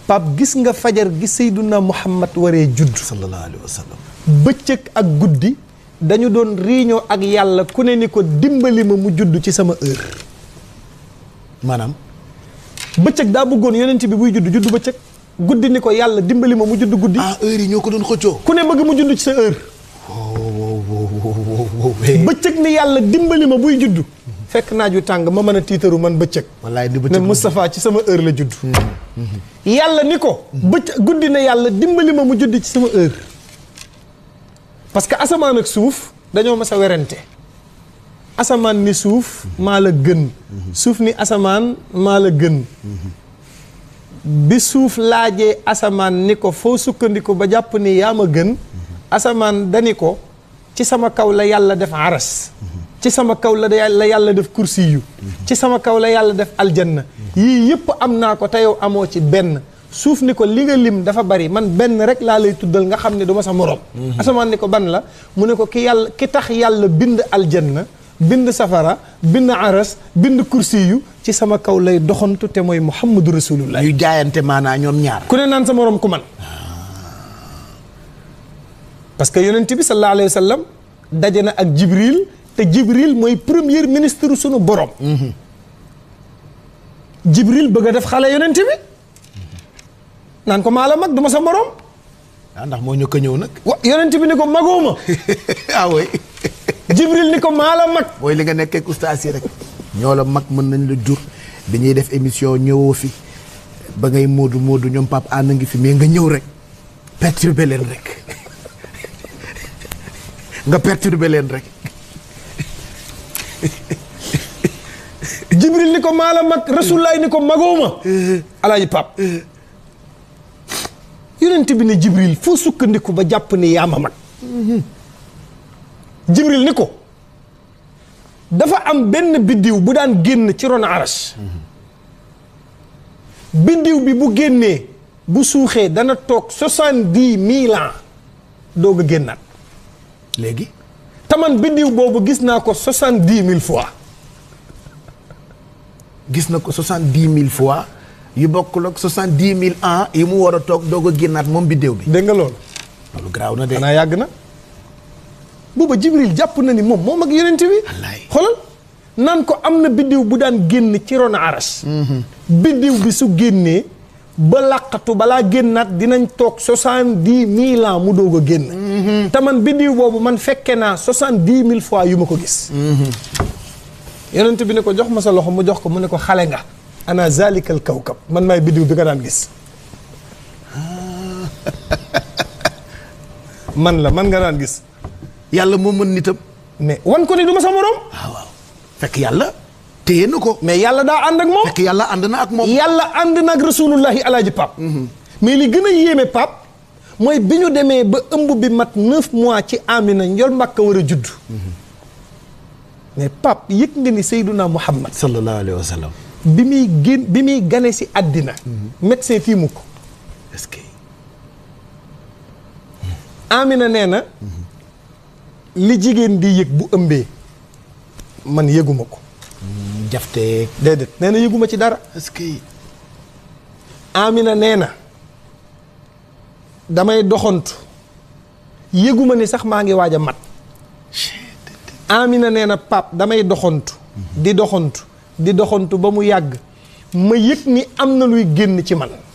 pap gis nga fajar gi Seyduna Muhammad waree judd sallallahu alayhi wa sallam bëccëg ak guddi dañu doon réunion ak yàlla ku ne ni ko dimbali ma mu judd ci sama heure maanaam bëccëg daa bëggoon yonent bi buy judd judd bëccëg guddi ni ko yàlla dimbali ma mu judd guddi ah heure yi ñoo ko doon xëccoo ku ne bëgg mu judd ci sa heure bëccëg ni yàlla dimbali ma buy judd fekk naaj wi tàng ma mën a tiitaru man bëccëg wallaay di ne bëccëg Moustapha ci sama heure la judd yàlla ni ko bëccëg guddi na yàlla dimbali ma mu judd ci sama heure parce que asamaan ak suuf dañoo mas a werante asamaan ni suuf maa la gën suuf ni asamaan maa la gën bi suuf laajee asamaan ni ko foo sukkandiku ba jàpp ni yaa ma gën asamaan dani ko ci sama kaw la yàlla def aras ci sama kaw la la yàlla def kursi yu ci sama kaw la yàlla def aljanna yii yëpp am naa ko te yow amoo ci benn suuf ni ko li nga lim dafa bari man benn rek laa lay tuddal nga xam ne du ma sa morom asamaan ni ko ban la mu ne ko ki yàlla ki tax yàlla bind aljanna bind safara bind aras bind kursi yu ci sama kaw lay doxantu te mooy muhammadu rasulullah yu jaayante maanaa ñoom ñaar ku ne naan sa morom ku man parce que yonent bi sallallahu alayhi wa sallam daje na ak jibril te jibril mooy premier ministre sunu borom jibril bëgg a def xale yonent bi naan ko maa la mag du ma sa morom ah ndax moo ñu ko ñëw nag wa yonent bi ni ko magooma ah oui jibril ni ko maa la mag mooy li nga nekkee ak ustaas yi rek ñoo la mag mën nañ la jur bi ñuy def émission ñëwoo fi ba ngay moodu moodu ñoom pap ànd ngi fi mais nga ñëw rek perturbé leen rek nga perturbé leen rek jibril ni ko maa la mag rasulaay ni ko magooma alaaji pap yonent bi ne jibril foo sukkandiku ba jàpp ni yaa ma mag jibril ni ko dafa am benn biddiw bu daan génn ci ron aras biddiw bi bu génnee bu suuxee dana toog soixante-dix mille ans doog a génnaat léegi taman biddiw boobu gis naa ko soixante-dix mille fois gis na ko soixante-dix mille fois yu bokkul ak soixante-dix mille ans yi mu war a toog doog a génnaat moom biddéew bi dégg nga loolu loolu garaaw na de xanaa yàgg na booba jibril jàpp na ni moom moom ak yonent bi Wallaay. xoolal naan ko am na biddiw bu daan génn ci ron aras biddiw bi su génnee ba làqatu balaa génnaat dinañ toog soixante-dix mille ans mu doog a génn te man biddiw boobu man fekke naa soixante-dix mille fois yu ma ko gis yonent bi ne ko jox ma sa loxo mu jox ko mu ne ko xale nga ana zalikal kawkab man maay biddiw bi nga daan gis man la man nga daan gis yàlla moo mën nitam mais wan ko ni du ma sa morom waaw waaw fekk yàlla téye na ko mais yàlla daa ànd ak moom fekk yàlla ànd na ak moom yàlla ànd na ak rasulullahi alaaji pap mais li gën a yéeme pap mooy bi ñu demee ba ëmb bi mat neuf mois ci amina njol mbàkka war a judd mais pap yëg nga ni Seyduna Muhammad sallallahu alayhi wa sallam bi muy gén bi muy gane si àddina médecin tiimu ko est-ce que amina nee na li jigéen di yëg bu ëmbee man yëguma ko jafteeg déedéet nee na yëguma ci dara est-ce que amina nee na damay doxantu yëguma ni sax maa ngi waaj a mat amina nee na pap damay doxantu di doxantu di doxantu ba mu yàgg ma yëg ni am na luy génn ci man